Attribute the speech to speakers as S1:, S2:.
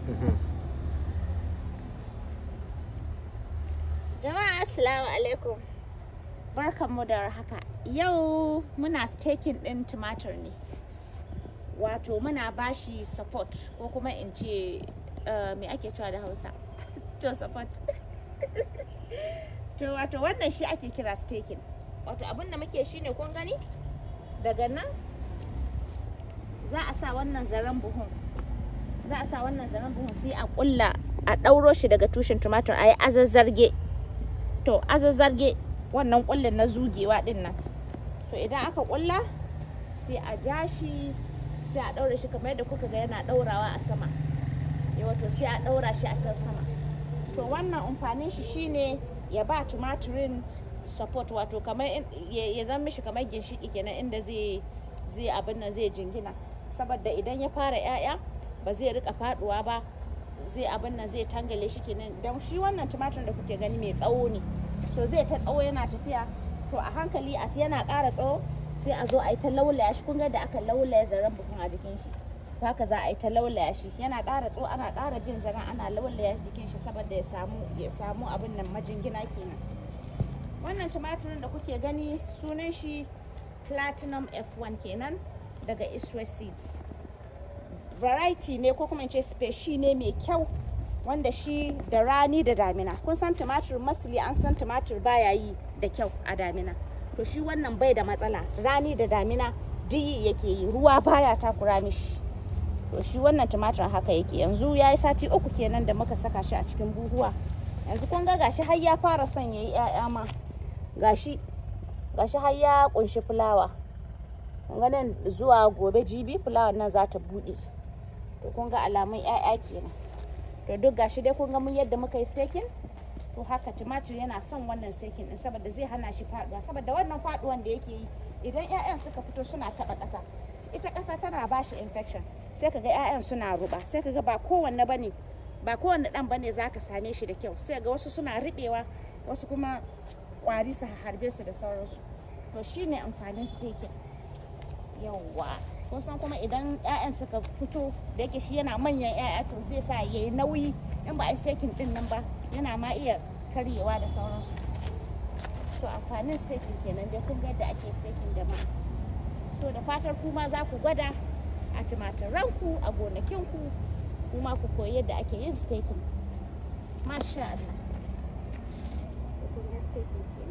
S1: Jama'a Assalamu alaikum. Barkanmu da haka. Yau muna staking ɗin tumatir ne. Wato muna bashi support ko kuma in ce uh, me ake cewa da Hausa? to support. to wato wannan shi ake kira staking. Wato abin da muke shi ne kun gani? Daga nan za a sa wannan zaren buhun. Za a sa wannan zaren buhun sai a ƙulla a ɗauro shi daga tushen tumatir a yi azazzarge. to azazzarge wannan kullin na zugewa din nan so idan aka kulla sai a ja shi sai a daura shi kamar yadda kuka ga yana daurawa a sama wato sai a daura shi a can sama to wannan amfanin shi shine ya ba tumatirin support wato kamar ya zama mishi kamar ginshiki kenan inda zai zai abin nan zai jingina saboda idan ya fara 'ya'ya ba zai rika faduwa ba zai abin nan zai tangale shi kenan don shi wannan tumatir da kuke gani mai tsawo ne so zai ta tsawo yana tafiya to a hankali a yana ƙara tsawo sai a zo a yi ta laulaya shi kun ga da aka laulaya zaren buhun a jikin shi to haka za a yi ta laulaya shi yana ƙara tsawo ana ƙara bin zaren ana laulaya jikin shi saboda ya samu ya samu abin nan majingina kenan wannan tumatirin da kuke gani sunan shi platinum f1 kenan daga Israel seeds variety ne ko kuma ce speshi ne mai kyau wanda shi da rani da damina kun san tumatir masli an san tumatir baya yi da kyau a damina to shi wannan bai da matsala rani da damina diyi yake yi ruwa baya takura mishi to shi wannan tumatir haka yake yanzu ya yi sati uku kenan da muka saka shi a cikin buhuwa yanzu kun ga gashi har ya fara son ya yi 'ya'ya ma gashi gashi har ya kunshi fulawa ganin zuwa gobe jibi fulawar nan za ta buɗe to kun ga alamun 'ya'ya kenan to duk gashi dai kun ga mun yadda muka yi staking to haka tumatir yana son wannan staking din saboda zai hana shi faduwa saboda wannan faduwan da yake yi idan 'ya'yan suka fito suna taba ƙasa ita ƙasa tana ba shi infection sai kaga 'ya'yan suna ruba sai kaga ba kowanne bane ba kowanne dan bane zaka same shi da kyau sai ga wasu suna ribewa wasu kuma kwari su harbe su da sauransu to shine amfanin staking yawwa kun san kuma idan 'ya'yan suka fito da yake shi yana manyan 'ya'ya to zai sa ya yi nauyi in ba a staking din nan ba yana ma iya karyewa da sauransu to amfanin staking kenan dai kun ga yadda ake staking jama'a so da fatar kuma za ku gwada a tumatiranku a gonakinku kuma ku koyi yadda ake yin staking masha Allah kun ga staking